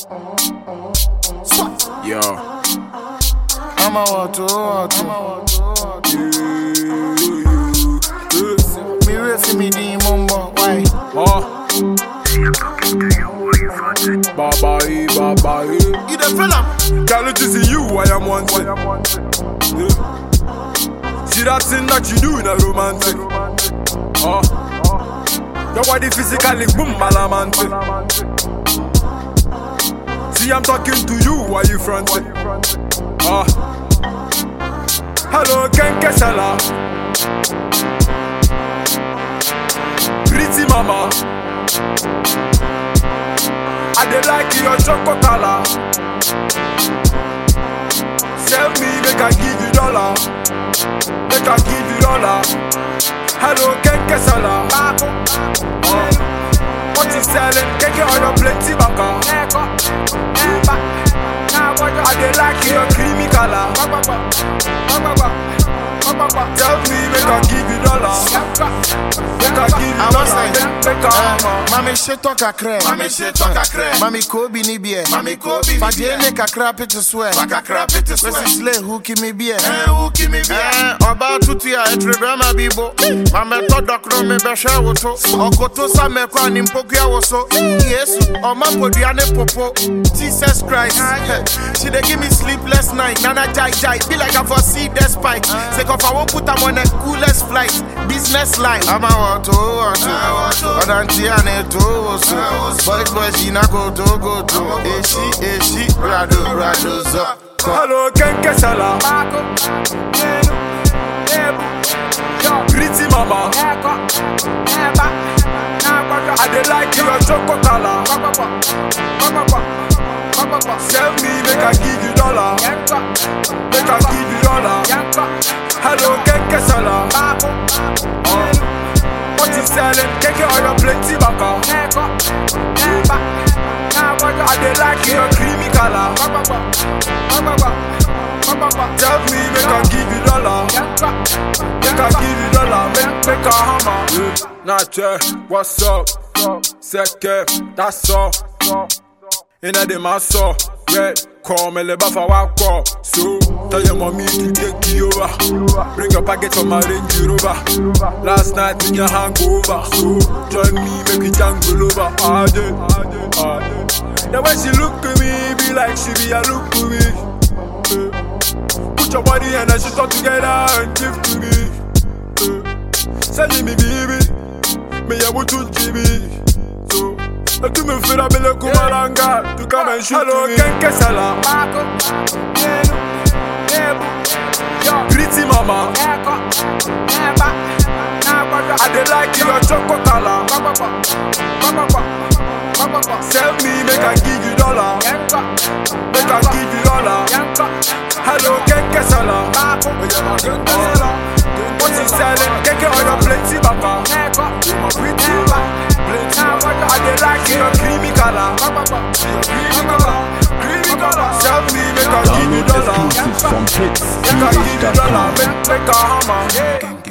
Yo. I'm a water, water. Me wait for me the mumbo, why? Huh? Baba, eh, baba, eh. You the fella? Girl, it is you I am wanting. Yeah. See that thing that you do in a romantic. Huh? Your body physically boom balamantic. See, I'm talking to you while you fronting. Ah. Hello, Ken Kesala. Pretty mama. I dey like your chocolate color. Sell me, make I give you dollar. Make I give you dollar. Hello, Ken Kesala. Uh, what you selling? Keke on your plenty baka. I dey like your creamy color. Tell me, make I give you dollar. Make I give you I was dollar. like, Make, make I hammer. Mami sheto kakre. Mami sheto kakre. Mami kobi ni bie. Mami kobi ni Fadie bie. ne kakra pete swear. Waka crap it is Kwesi slay hooky me bie. Eh, who give me beer? Eh, ọba tutu a etrebe ma bibo mamẹtọ dọkọrọ mi bẹhẹ woso ọkoto samẹkọ ni mpokua woso yesu ọma podua ne popo jesus christ she dey give me sleepless night nana jai jai be like i for see the spike sake of i wan put am on a coolest flight business line. ama wọto wọto ọdantí a na eto woso boys boys yìí na kò tó kò tó èsì èsì rado rado zọ. Hello, Ken Kesala. Pretty mama. I dey like your chocolate color. Sell me, make I give you dollar. Make I give you dollar. Hello, Ken Kesala. Uh, what you selling? Keke on your plenty baka. I dey like your creamy color. Tell me, make I give you dollar. Make I give you dollar. Make make a hammer. Yeah. Nache, what's up? Seke, that's all. Inna the maso, red. Call me le bafa wako. So tell your mommy to take you over. Bring your package from my Range Rover. Last night in your hangover. So join me, make we jangle over. Ah, yeah, ah, yeah, ah, yeah. The way she look at me, be like she be a look to me. Eh. Put your body and then she talk together and give to me. Eh. Send me baby, me ya mutu jibi. So, I do me feel a bit kumalanga to come and shoot Hello, me. Ken Kesala. Pretty mama, I dey like your chocolate color. Sell me, make I give you dollar. Make I give you dollar. Hello, Ken Kesala. What you selling? Keke on your plenty baka. Pretty plenty baka. I dey like your creamy color. Creamy color. Creamy color. Sell me, make I give you Download dollar. exclusives from Make I give you dollar. hitsmusic.com. Make make a hammer.